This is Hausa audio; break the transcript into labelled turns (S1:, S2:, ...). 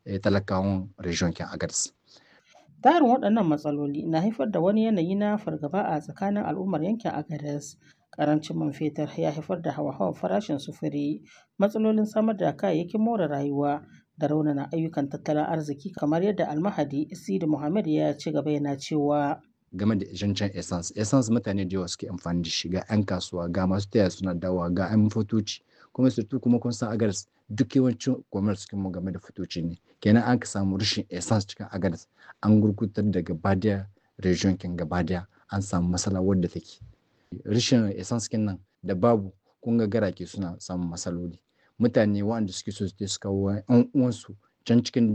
S1: talakawan region kin Agadez.
S2: Tarin waɗannan matsaloli na haifar da wani yanayi na fargaba a tsakanin al'ummar yankin Agadez. Karancin man fetur ya haifar da hawa-hawan farashin sufuri, matsalolin samar da kayayyakin more rayuwa da raunana ayyukan tattalin arziki kamar yadda almahadi Sidi Muhammad ya ci gaba yana cewa
S1: game da zancen essence essence mutane da yawa suke amfani da shi ga 'yan kasuwa ga masu taya suna dawa ga 'yan fotoci kuma surtu kuma kun san agadas duk yawancin commerce mu game da fotoci ne kenan an ka samu rashin essence cikin agadas an gurgutar da gabadiya region kin gabadiya an samu matsala wadda take rashin essence kin nan da babu kun ga garake suna samun matsaloli mutane waɗanda suke so su kawo 'yan uwansu can cikin